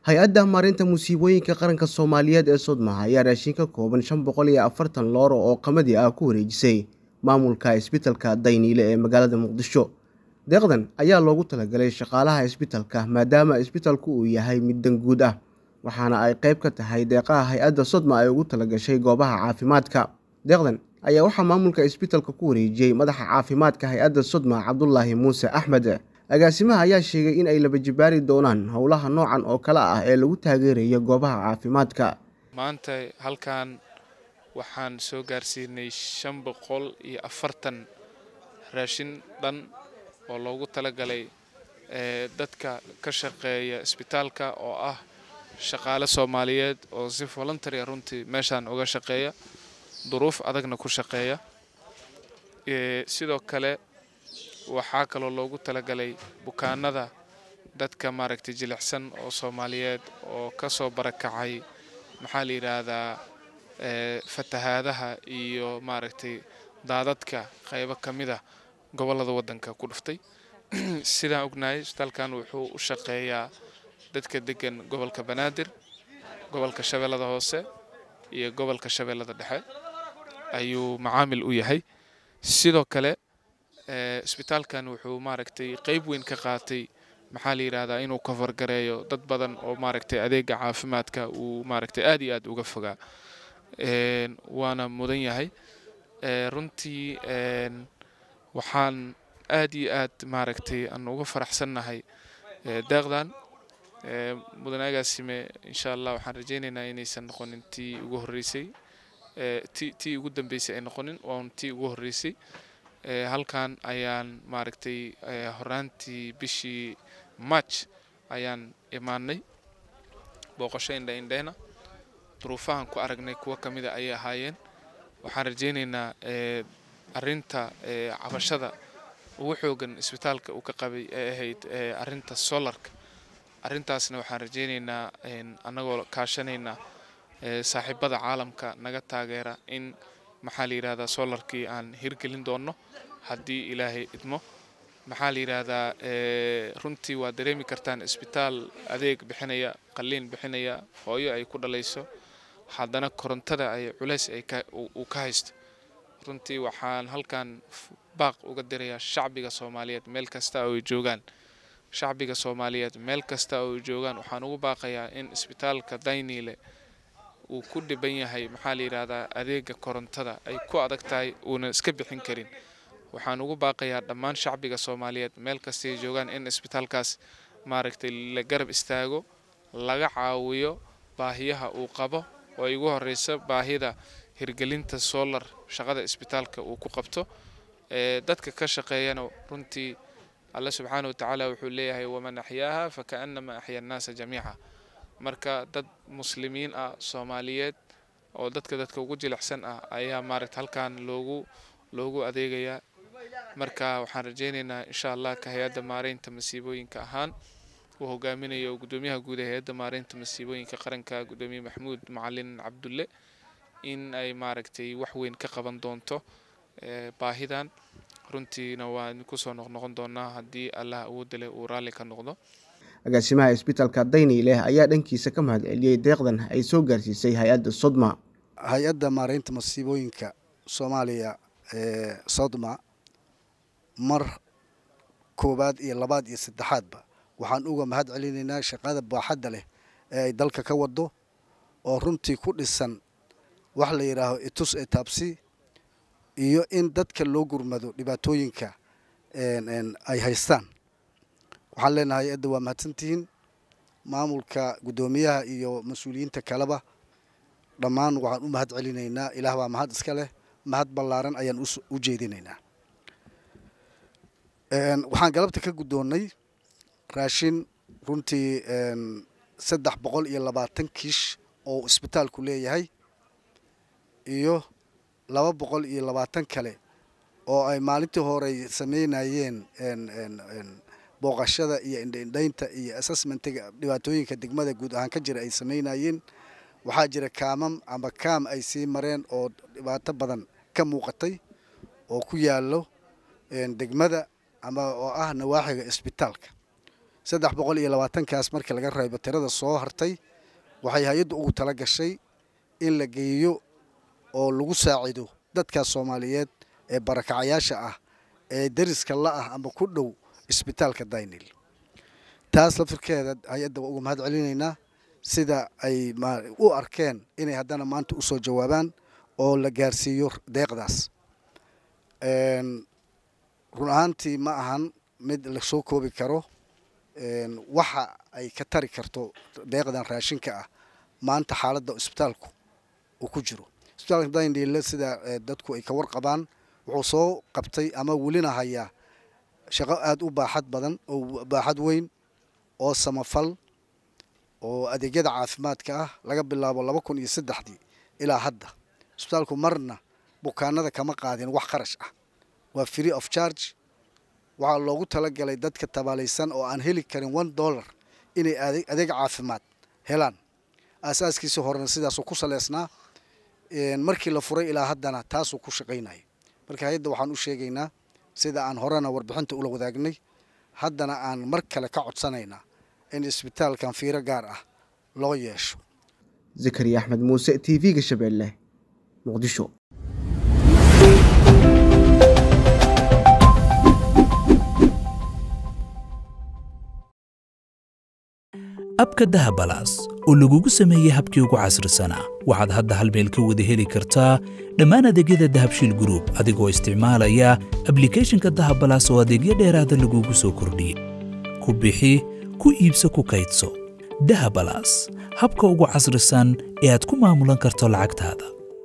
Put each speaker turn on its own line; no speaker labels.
hay-adda maarinta musiibooyinka qaranka soomaaliyeed ee sodma ayaa raashin ka kooban shan boqol iyo afartan looro oo qamadi ah ku wareejisay maamulka isbitalka dayniile ee magaalada muqdisho deeqdan ayaa loogu talagalay shaqaalaha isbitalka maadaama isbitalku uu yahay mid danguud ah waxaana ay qayb ka tahay deeqaha hay-adda sodma ay ugu talagashay goobaha caafimaadka deeqdan ayaa waxaa maamulka isbitalka ku wareejiyey madaxa caafimaadka hay-adda sodma cabdulaahi muuse axmed agaasimaha ayaa sheegay in ay laba jibaari doonaan howlaha noocan oo kale ah ee lagu taageerayo goobaha caafimaadka
maanta halkan waxaan soo gaarsiinay shan boqol iyo afartan raashin dhan oo loogu talagalay dadka ka shaqeeya isbitaalka oo ah shaqaale soomaaliyeed oo si voluntaria runtii meeshaan uga shaqeeya duruuf adagna ku shaqeeya sidoo kale waxaa kaloo loogu talagalay bukaanada dadka maaragtay jilicsan oo soomaaliyeed oo ka soo barakacay maxaa la yidhaahdaa fatahaadaha iyo maaragtay daadadka qaybo ka mid ah gobollada waddanka ku dhuftay sidaan ognahay isbitaalkan wuxuu u shaqeeyaa dadka degan gobolka banaadir gobolka shabeellada hoose iyo gobolka shabeellada dhexe ayuu macaamil u yahay sidoo kale isbitaalkan wuxuu maaragtay qayb weyn ka qaatay maxaa la yidhaahdaa inuu kafargareeyo dad badan oo maaragtay adeega caafimaadka uu maaragtay aad iyo aad uga fogaa waana mudan yahay runtii waxaan aad iyo aad maaragtay aan uga faraxsannahay deeqdan mudanaagaasime insha allah waxaan rajaynaynaa inaysan noqonin tii ugu horreysay tii ugu dambeysay ay noqonin oon tii ugu horreysay halkan ayaan maaragtay horaantii bishii march ayaan imaanay booqasho indha indheena duruufahan ku aragnay kuwo ka mida ayay ahaayeen waxaan rajaynaynaa arinta cabashada ugu xoogan isbitaalka uu ka qabay ee ahayd arinta solarka arintaasna waxaan rajaynaynaa annagoo kaashanaynaa saaxiibada caalamka naga taageera in maxaa la yidhahdaa solarkii aan hirgelin doonno haddii ilaahay idmo maxaa la yidhaahdaa runtii waa dareemi kartaan isbitaal adeeg bixinaya qalliin bixinaya hooyo ay ku dhalayso haddana korontada ay culays uu ka haysto runtii waxaan halkan baaq uga dirayaa shacbiga soomaaliyeed meel kasta oo ay joogaan shacbiga soomaaliyeed meel kasta oo ay joogaan waxaan ugu baaqayaa in isbitaalka dayniile uu ku dhiban yahay maxaa la yidhaahdaa adeega korontada ay ku adag tahay uuna iska bixin karin waxaan ugu baaqayaa dhammaan shacbiga soomaaliyeed meel kasta ay joogaan in isbitaalkaas maaragtay la garab istaago laga caawiyo baahiyaha uu qabo oo ay ugu horeyso baahida hirgelinta solar shaqada isbitaalka uu ku qabto dadka ka shaqeeyana runtii alle subxaana wa tacaala wuxuu leeyahay waman axyaaha fakaannama axya annaasa jamiica marka dad muslimiin ah soomaaliyeed oo dadka dadka ugu jilicsan ah ayaa maaragta halkan loogu loogu adeegayaa marka waxaan rajaynaynaa insha allah ka hay-adda maareynta masiibooyinka ahaan uu hogaaminayo gudoomiyaha guud ee hay-adda maareynta masiibooyinka qaranka gudoomiye maxamuud macalin cabdulle in ay maaragtay wax weyn ka qaban doonto baahidan runtiina waan kusoo noqnoqon doonaa haddii allah awoodda leh uu raalli ka noqdo
agaasimaha isbitalka dayniileh ayaa dhankiisa ka mahad celiyey deeqdan ay soo gaarsiisay hay-adda sodma
hay-adda maareynta masiibooyinka soomaaliya ee sodma mar koowaad iyo labaad iyo saddexaadba waxaan uga mahad celinaynaa shaqada baaxadda leh ee ay dalka ka wado oo runtii ku dhisan wax la yidhaaho itus ee taabsi iyo in dadka loo gurmado dhibaatooyinka ay haystaan waxaan leenahay hay-adda waa mahadsantihiin maamulka guddoomiyaha iyo mas-uuliyiinta kaleba dhammaan waxaan u mahad celinaynaa ilaah baa mahad iska leh mahad ballaaran ayaan u jeedinaynaa waxaan galabta ka guddoonnay raashin runtii saddex boqol iyo labaatan kiish oo isbitaalku leeyahay iyo laba boqol iyo labaatan kale oo ay maalintii horey sameynayeen booqashada iyo indhaindhaynta iyo assessmentiga dhibaatooyinka degmada guud ahaan ka jira ay sameynayeen waxaa jira kaamam ama kaam ay sii mareen oo dhibaato badan ka muuqatay oo ku yaallo degmada ama oo ah nawaaxiga isbitaalka saddex boqol iyo labaatankaas markii laga reebo tirada soo hartay waxay hay-addu ugu tala gashay in la geeyo oo lagu saacido dadkaas soomaaliyeed ee barakacayaasha ah ee deriska la ah ama ku dhow isbitaalka daynil taas lafirkeeda hay-adda waa uga mahad celinaynaa sida ay u arkeen inay haddana maanta usoo jawaabaan oo la gaarsiiyo deeqdaas run ahaantii ma ahan mid lasoo koobi karo waxa ay ka tari karto deeqdan raashinka ah maanta xaaladda isbitaalku uu ku jiro isbitaalka daynile sida dadku ay ka warqabaan wuxuu soo qabtay ama welina hayaa shaqo aada u baaxad badan oo baaxad weyn oo samafal oo adeegyada caafimaadka ah laga bilaabo laba kun iyo saddexdii ilaa hadda isbitaalku marna bukaanada kama qaadin wax kharash ah waa free of charge waxaa loogu talagalay dadka tabaalaysan oo aan heli karin one dollar inay adeeg caafimaad helaan aasaaskiisi horena sidaasuu ku saleysnaa markii la furay ilaa haddana taasuu ku shaqaynaya marka hay-adda waxaan u sheegaynaa sida aan horena warbixinta ula wadaagnay haddana aan mar kale ka codsanaynaa in isbitaalkan fiiro gaar ah loo yeesho
zakariya axmed muuse t v-ga shabeelle muqdisho
abka dahabalaas oo lagugu sameeyey habkii ugu casrisanaa waxaad hadda hal meel ka wada heli kartaa dhammaan adeegyada dahabshiil gruub adigoo isticmaalaya ablikeeshinka dahabalaas oo adeegyo dheeraada lagugu soo kordhiyey ku bixi ku iibso ku kaydso dahabalaas habka ugu casrisan ee aad ku maamulan karto lacagtaada